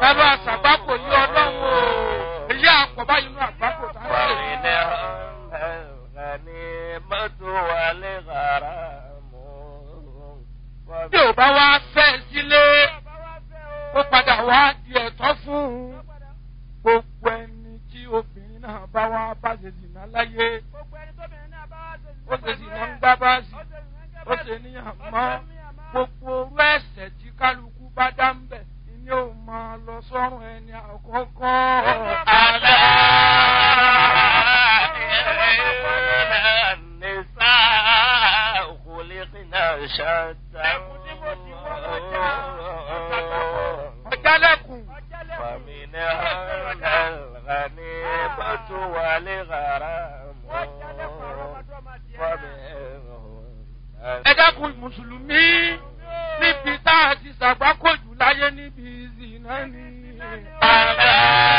bàbá àṣàgbákò yí ọlọ́run o èyí àpọ̀ báyìí nínú àgbákò tá a ń ṣe. bí ò bá wá fẹ́ sílé ó padà wá di ẹ̀tọ́ fún un gbogbo ẹni tí obìnrin náà bá wá bá ṣe zìnà láyé ó ṣe zìnà ń gbá báàsì ó ṣe níyàn mọ́ gbogbo orú ẹ̀sẹ̀ tí kálukú bá dá ń bẹ̀ ni ó máa lọ sọ́run ẹni àkọ́kọ́. Àlá شتى ọjálẹ̀kùn فمنها الغنيمة والغرام ẹ dákun mùsùlùmí níbi tá a ti ṣàgbákòjù láyé níbi ìzìnà ni. ألا